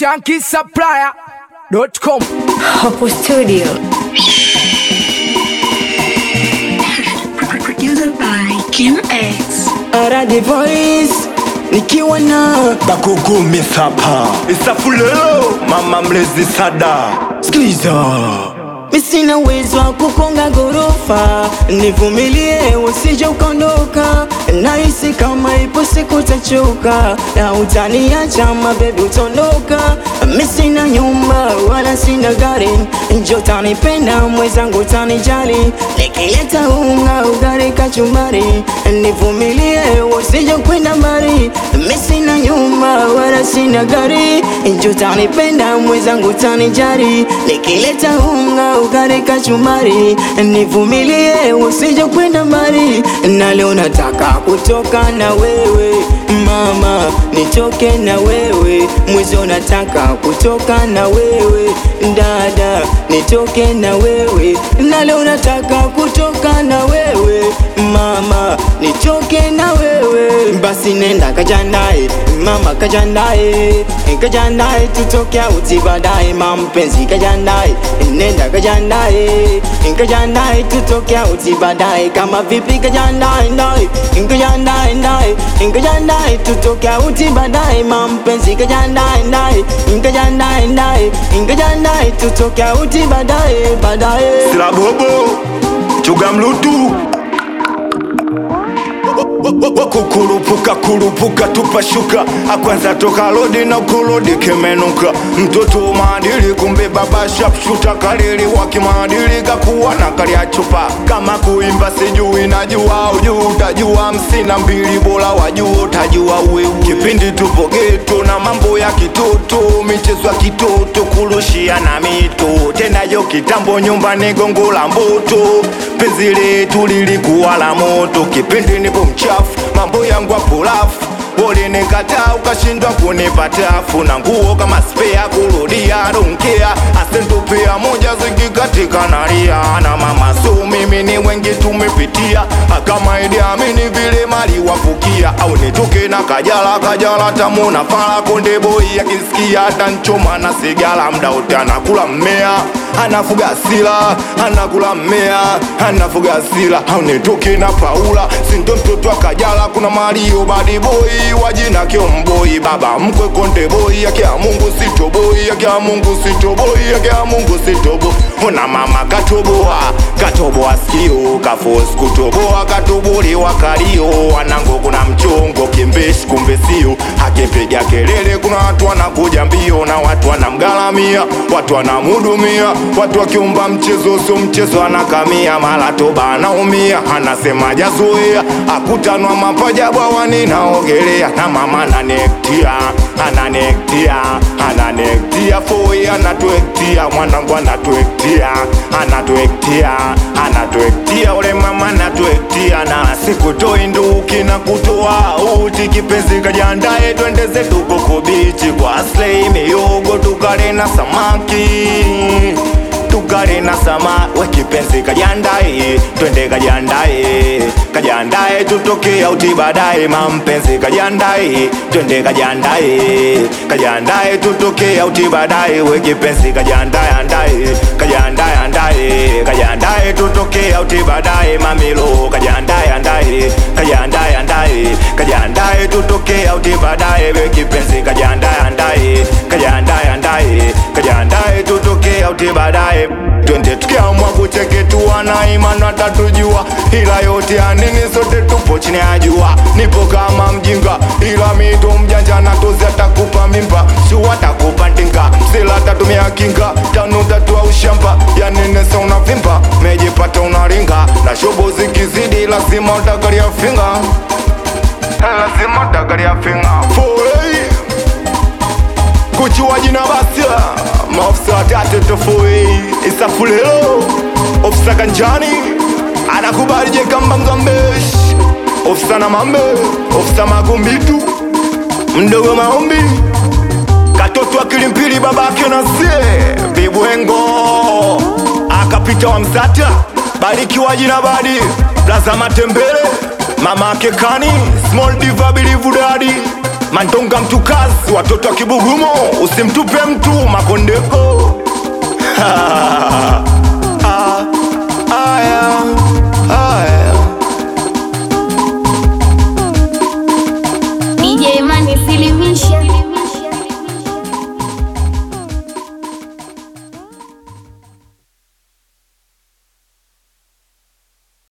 shankisupplier.com. Hapo studio. Produced by Kim X. Aradi Voice nikiwa na bakugumi sapa isafulelo mama mlezi sada sikiliza mi sina uwezo wa kukonga gorofa, nivumilie usije ukaondoka. Nahisi kama ipo siku utachoka na utaniacha mabebi, utondoka. Mi sina nyumba wala sina gari, njo utanipenda mwenzangu, utanijali nikileta unga, ugali, kachumbari. Nivumilie usije kwenda mbali, mi sina nyumba wala sina gari, njo utanipenda mwenzangu, utanijali nikileta unga ugali kachumbari, nivumilie usije kwenda mbali, na leo nataka kutoka na wewe mama, nitoke na wewe mwizi, nataka kutoka na wewe dada, nitoke na wewe, na leo nataka kutoka na wewe mama, nitoke na wewe, basi nenda kajandae mama, kajandae kajandae, tutoke auti baadaye, mampenzi kajandae, nenda kajandae kajandae, tutoke auti baadaye, kama vipi kajandae ndae kajandae ndae kajandae, tutoke auti baadaye, mampenzi kajandae ndae kajandae ndae kajandae, tutoke auti baadaye baadaye. silabobo chuga mlutu kukurupuka kurupuka tupashuka akwanza toka lodi na kulodi kimenuka mtoto maadili kumbe baba shapshuta kalili wa kimaadili kakuwa na kalia chupa kama kuimba sijui najua ujuu utajua msina mbili bora wajuu utajua wewe kipindi tupo geto na mambo ya kitoto michezo ya kitoto kurushia na mito tena yo kitambo nyumbani gongo la mboto penzi letu lilikuwa la moto kipindi nipo mchafu mambo yangu apulafu ulinikataa ukashindwa kunipatafu na nguo kama spea kurudia donkea asentupia moja zikikatika nalia na mama so mimi ni wengi tumepitia kama Idi Amini vile mali wafukia au nitoke na kajala kajala tamu na fala konde boy akisikia hata nchoma na sigala mda wote anakula mmea anafuga sila anakula mmea anafuga sila au nitoke na Paula sinto mtoto wa kajala kuna Mario badi boy wajina kiomboi baba mkwe konde boy yake ya Mungu sitoboi yake ya Mungu sitoboi yake ya Mungu sitobo ona mama katoboa katoboa sikio kafos kutoboa katobolewa kalio wanango kuna mchongo kimbeshi kumbe sio akipiga kelele kuna watu wanakuja mbio na watu wanamgalamia watu wanamhudumia watu wakiumba mchezo sio mchezo anakamia mara toba anaumia anasema jazoea akutanwa mapaja bwawani naogelea na mama ananektia ananektia ananektia foi anatuektia mwanangu anatuektia anatuektia anatuektia ule mama anatuektia na sikutoi nduki na kutoa uti kipenzi kajandae twende zetu koko bichi kwa slei miyogo tukale na samaki tukale na sama we kipenzi kajandae twende kajandae kajandae tutoke auti baadaye mampenzi kajandae twende kajandae kajandae tutoke auti baadaye we kipenzi kajandae andae kajandae andae kajandae tutoke auti baadaye mamilo kajandae andae kajandae andae kajandae tutoke auti baadaye we kipenzi kajandae andae kajandae andae kajandae tutoke auti baadaye twende tukiamwa kucheketuana imani watatujua ila yote ya nini sote tupo chini ya jua nipo kama mjinga ila mito mjanja na tozi atakupa mimba shu atakupa ndinga msila atatumia kinga tanu tatua ushamba ya nini sa unavimba mejipata unaringa na shobo zikizidi lazima utagalia finga lazima utagalia finga Foei kuchua jina basia maofisa watatu tofui isafulelo ofisa kanjani anakubali jekamba mgambesh ofisa na mambe ofisa magumbitu mdogo maombi katoto akilimpili babake na sie vibwengo akapita wa msata barikiwa jina badi blaza matembele mama ake kani small diva bilivu dadi mandonga mtu kazi watoto wa kibugumo usimtupe mtu makondeko